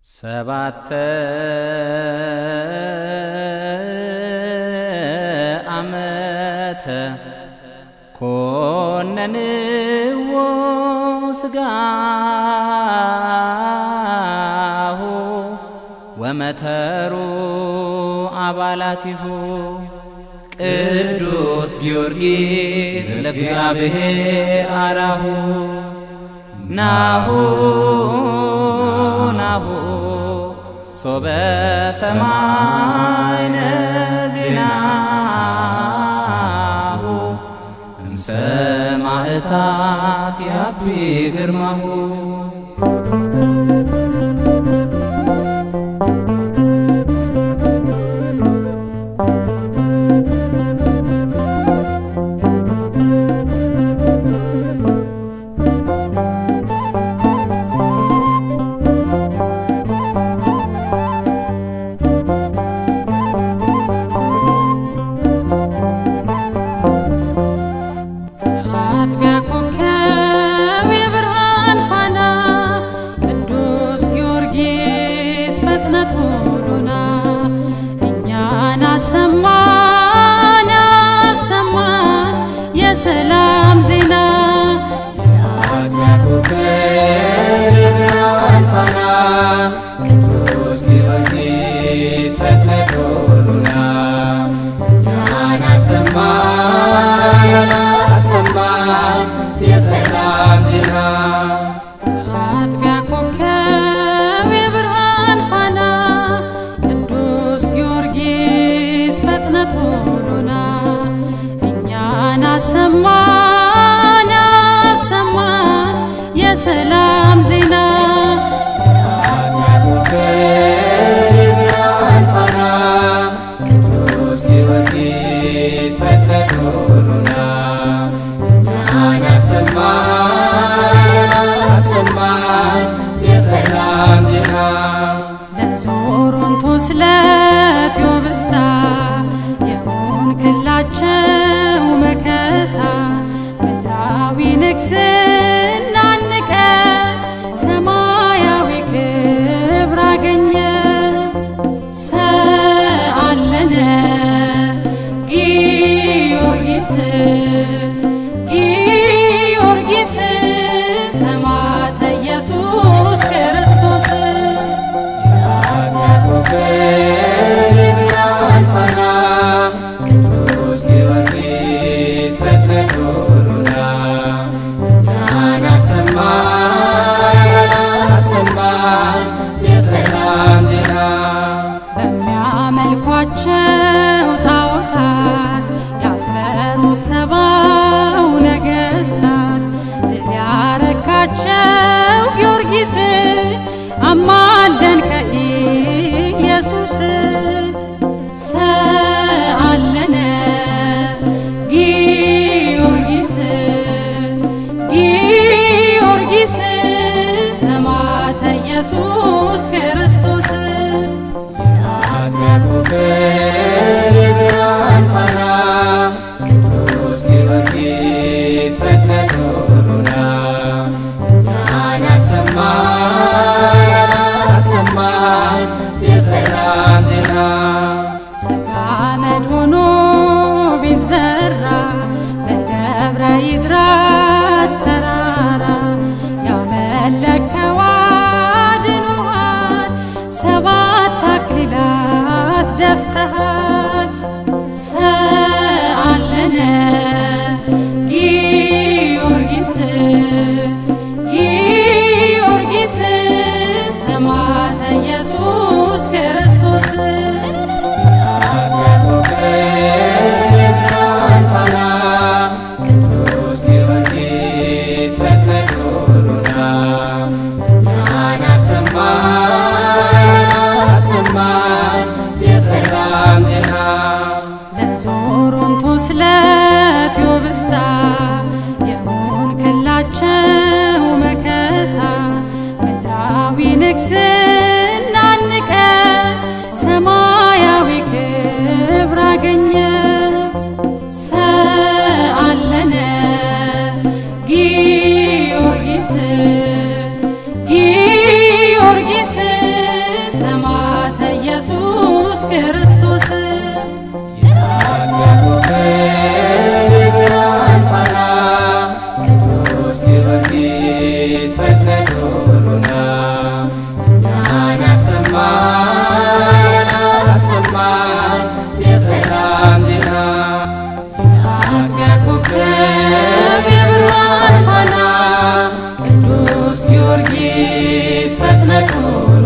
ሰባተ ዓመተ ኮነንዎ ሥጋሁ ወመተሩ አባላቲሁ ቅዱስ ጊዮርጊስ ለእግዚአብሔር አራሁ ናሁ ናሁ ሶበ ሰማይነ ዜናሁ እምሰማዕታት ያቢ ግርማሁ አጥቢያ ኮከብ የብርሃን ፋና ቅዱስ ጊዮርጊስ ፈጥነህ ቶሎና እኛን አሰማን አሰማን የሰላም ዜና የአጥቢያ ኮከብ የብርሃን ፋና ቅዱስ ጊዮርጊስ ፈጥነህ ቶሎና እኛን አሰማን አሰማን የሰላም ዜና አጥቢያ ኮከብ የብርሃን ፋና ቅዱስ ጊዮርጊስ ፈጥነህ ቶሎና እኛን አሰማን አሰማን የሰላም ዜና የአጥቢያ ኮከብ የብርሃን ፋና ቅዱስ ጊዮርጊስ ፈጥነህ ቶሎና እኛን አሰማን አሰማን የሰላም ዜና ለዞሮንቶስ ለቴዎብስታ የሆንክላቸው መከታ ምድራዊ ንግስና ንቀ ሰማያዊ ክብር አገኘ ሰአለነ ጊዮርጊስ ጊዮርጊስ ሰማዕተ ኢየሱስ ክርስቶስ የአጥቢያ ኮከብ የብርሃን ፋና ቅዱስ ጊዮርጊስ ፈጥነህ ቶሎና እኛን አሰማን አሰማን የሰላም ዜና በሚያመልኳቸው ጣዖታት ያፈሩ ሰባው ነገሥታት ድል ያረካቸው ጊዮርጊስ አማልደን ከኢየሱስ ሰአለነ ጊዮርጊስ ጊዮርጊስ ሰማዕተ ኢየሱስ ክርስቶስ የአጥቢያ ኮከብ የብርሃን ፋና ቅዱስ ጊዮርጊስ ፈጥነህ ቶሎና እኛን አሰማን አሰማን የሰላም ዜና ሥጋ አመድ ሆኖ ቢዘራ በደብረ ይድረስ ተራራ ያመለከው አድኖሃል ሰባት አክሊላት ደፍተሃል ሰአለነ ጊዮርጊስ ጊዮርጊስ ሰማዕተ ኢየሱስ ክርስቶስ የአጥቢያ ኮከብ የብርሃን ፋና ቅዱስ ጊዮርጊስ ፈጥነህ ቶሎና እኛን አሰማን አሰማን የሰላም ዜና ለዞሮንቶስ ለቴዎብስታ የሆንክላቸው መከታ ምድራዊ ንግስና ንቀ ሰማያዊ ክብር አገኘ ሰአለነ ጊዮርጊስ ጊዮርጊስ ቶሎ